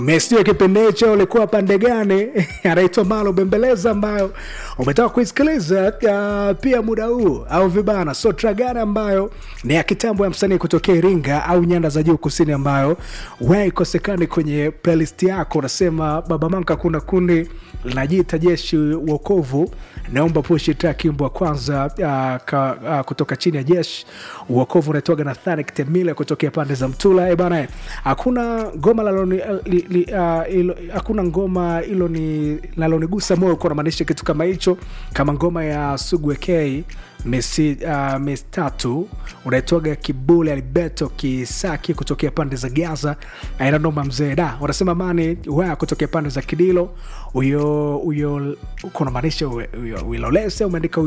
mesio kipindi hicho ulikuwa pande gani anaitwa malo bembeleza ambayo umetaka kuisikiliza uh, pia muda huu au vibana sotra gani ambayo ni ya kitambo ya msanii kutokea iringa au nyanda za juu kusini ambayo waikosekani kwenye playlist yako unasema baba manka kuna kundi linajiita jeshi uokovu naomba pushi track wimbo wa kwanza uh, ka, uh, kutoka chini ya jeshi uokovu unaitoga na Thanik Temile kutokea pande za Mtula. E bana, hakuna ngoma laloni, li, li, uh, ilo, hakuna ngoma ilo ni lalonigusa moyo kwa namaanisha kitu kama hicho, kama ngoma ya Sugu K mesi uh, mesi tatu unaitoga Kibule Alberto Kisaki kutokea pande za Gaza, aina noma mzee da wanasema mani wa kutokea pande za Kidilo uyo uyo kuna maanisha uilolese umeandika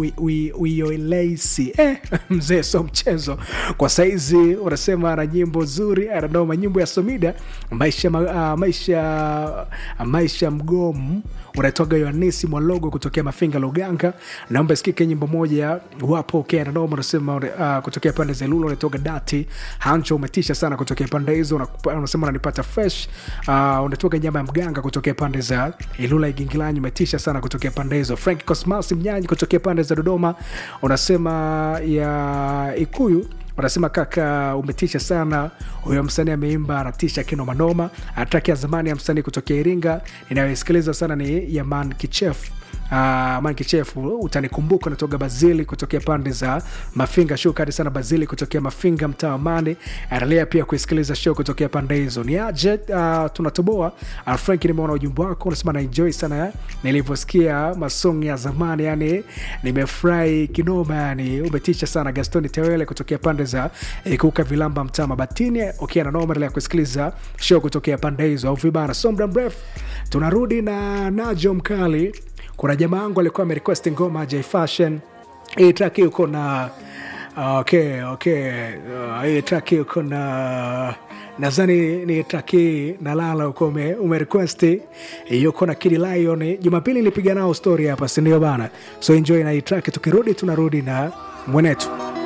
uyoelesi eh, mzee so mchezo kwa saizi unasema na nyimbo nzuri ananoma nyimbo ya Somida maisha uh, maisha uh, maisha mgomu unatoga Yohanisi Mwalogo kutokea Mafinga Luganga, naomba isikike nyimbo moja wapo okay, ananoma unasema uh, kutokea pande za Ilula unatoga Dati Hancho, umetisha sana kutokea pande hizo, unasema unanipata fresh uh, unatoka nyama ya mganga kutokea pande za Ilula Igingilanyi, umetisha sana kutokea pande hizo. Frank Cosmas Mnyanyi kutokea pande za Dodoma unasema ya Ikuyu wanasema kaka, umetisha sana. Huyo msanii ameimba anatisha kinomanoma. Ataki ya zamani ya msanii kutokea Iringa inayoisikiliza sana ni Yaman Kichefu. Uh, man kichefu utanikumbuka natoka Bazili kutokea pande za Mafinga. Shukrani sana Bazili kutokea Mafinga, mtaa wa Mane. Endelea pia kuisikiliza show kutokea pande hizo. Ni aje uh, tunatoboa. Uh, Frank, nimeona ujumbe wako unasema naenjoy sana nilivyosikia masong ya zamani, yani nimefurahi kinoma, yani umetisha sana. Gastoni Tewele kutokea pande za Ikuka Vilamba, mtaa Mabatini. Okay, na noma, endelea kuisikiliza show kutokea pande hizo au vibana. So muda mrefu tunarudi na Najo Mkali kuna jamaa wangu alikuwa amerequest ngoma J Fashion. Hii track yuko na okay, okay. Uh, hii track yuko na nadhani ni track hii nalala uko ume, umerequest yuko na Kid Lion. Jumapili nilipiga nao story hapa, si ndio bana? So enjoy na hii track, tukirudi tunarudi na mwenetu